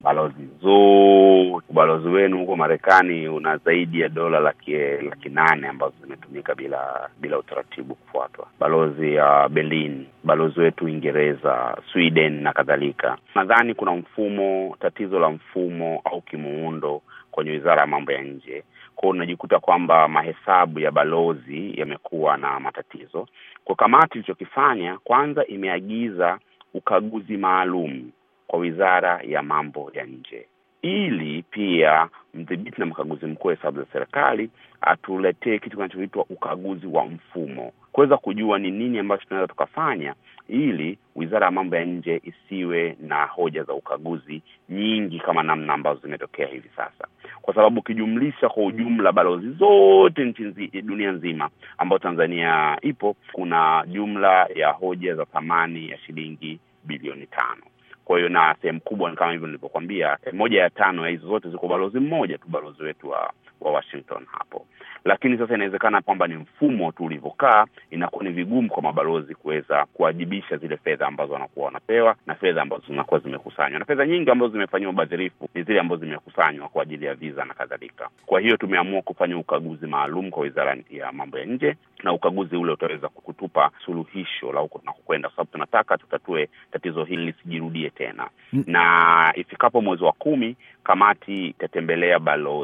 balozi zote. Ubalozi wenu huko Marekani una zaidi ya dola laki laki nane ambazo zimetumika bila bila utaratibu kufuatwa. Balozi ya uh, Berlin, balozi wetu Uingereza, Sweden na kadhalika. Nadhani kuna mfumo, tatizo la mfumo au kimuundo kwenye wizara ya mambo ya nje. Kwa hiyo unajikuta kwamba mahesabu ya balozi yamekuwa na matatizo. Kwa kamati ilichokifanya kwanza, imeagiza ukaguzi maalum kwa wizara ya mambo ya nje ili pia mdhibiti na mkaguzi mkuu wa hesabu za serikali atuletee kitu kinachoitwa ukaguzi wa mfumo, kuweza kujua ni nini ambacho tunaweza tukafanya ili wizara ya mambo ya nje isiwe na hoja za ukaguzi nyingi kama namna ambazo zimetokea hivi sasa, kwa sababu ukijumlisha kwa ujumla balozi zote nchi nzi, dunia nzima ambayo Tanzania ipo, kuna jumla ya hoja za thamani ya shilingi bilioni tano. Kwa hiyo na sehemu kubwa ni kama hivyo nilivyokwambia, moja ya tano ya hizo zote ziko balozi mmoja tu, balozi wetu wa wa Washington hapo. Lakini sasa inawezekana kwamba ni mfumo tu ulivyokaa, inakuwa ni vigumu kwa mabalozi kuweza kuwajibisha zile fedha ambazo wanakuwa wanapewa na fedha ambazo zinakuwa zimekusanywa, na fedha nyingi ambazo zimefanyiwa ubadhirifu ni zile ambazo zimekusanywa kwa ajili ya visa na kadhalika. Kwa hiyo tumeamua kufanya ukaguzi maalum kwa wizara ya mambo ya nje, na ukaguzi ule utaweza kutupa suluhisho la huko tunakokwenda, kwa sababu tunataka tutatue tatizo hili lisijirudie tena mm. na ifikapo mwezi wa kumi kamati itatembelea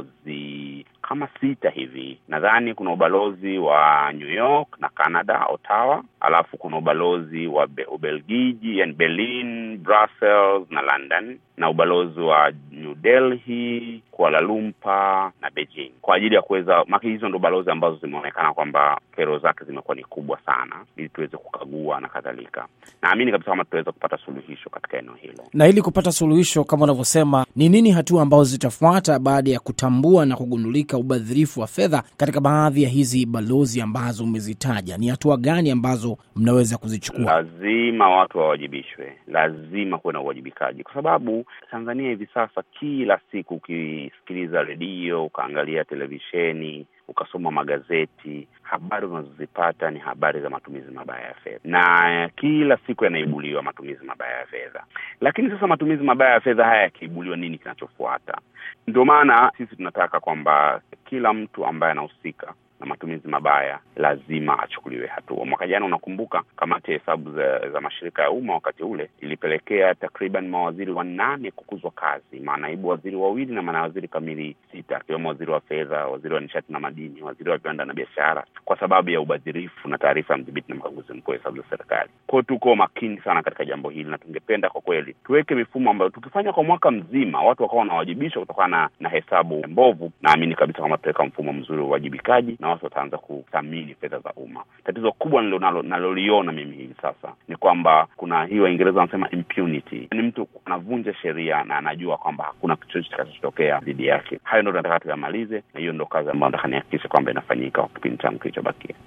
balozi kama sita hivi. Nadhani kuna ubalozi wa New York na Canada, Ottawa, alafu kuna ubalozi wa Ubelgiji, yani Berlin, Brussels na London, na ubalozi wa New Delhi, Kuala Lumpur na Beijing, kwa ajili ya kuweza maki. Hizo ndo balozi ambazo zimeonekana kwamba kero zake zimekuwa ni kubwa sana, ili tuweze kukagua na kadhalika. Naamini kabisa kama tutaweza kupata suluhisho katika eneo hilo. Na ili kupata suluhisho kama unavyosema, ni nini hatua ambazo zitafuata baada ya kutambua na kugundulika ubadhirifu wa fedha katika baadhi ya hizi balozi ambazo umezitaja? Ni hatua gani ambazo mnaweza kuzichukua? Lazima watu wawajibishwe, lazima kuwe na uwajibikaji, kwa sababu Tanzania hivi sasa, kila siku ukisikiliza redio, ukaangalia televisheni, ukasoma magazeti, habari unazozipata ni habari za matumizi mabaya ya fedha, na kila siku yanaibuliwa matumizi mabaya ya fedha. Lakini sasa matumizi mabaya ya fedha haya yakiibuliwa, nini kinachofuata? Ndio maana sisi tunataka kwamba kila mtu ambaye anahusika na matumizi mabaya lazima achukuliwe hatua. Mwaka jana, unakumbuka, kamati ya hesabu za, za mashirika ya umma wakati ule ilipelekea takriban mawaziri wanane kukuzwa kazi, manaibu waziri wawili na manawaziri kamili sita, akiwemo waziri wa fedha, waziri wa nishati na madini, waziri wa viwanda na biashara, kwa sababu ya ubadhirifu na taarifa ya mdhibiti na mkaguzi mkuu wa hesabu za serikali. Kwao tuko makini sana katika jambo hili, na tungependa kwa kweli tuweke mifumo ambayo tukifanya kwa mwaka mzima watu wakawa wanawajibishwa kutokana na hesabu mbovu, naamini kabisa kama tutaweka mfumo mzuri wa uwajibikaji na watu wataanza kuthamini fedha za umma. Tatizo kubwa naloliona mimi hivi sasa ni kwamba kuna hii Waingereza wanasema impunity, ni mtu anavunja sheria na anajua kwamba hakuna chochote kitakachotokea dhidi yake. Hayo ndo tunataka tuyamalize, na hiyo ndo kazi ambayo nataka nihakikishe kwamba inafanyika kwa kipindi changu kilichobakia.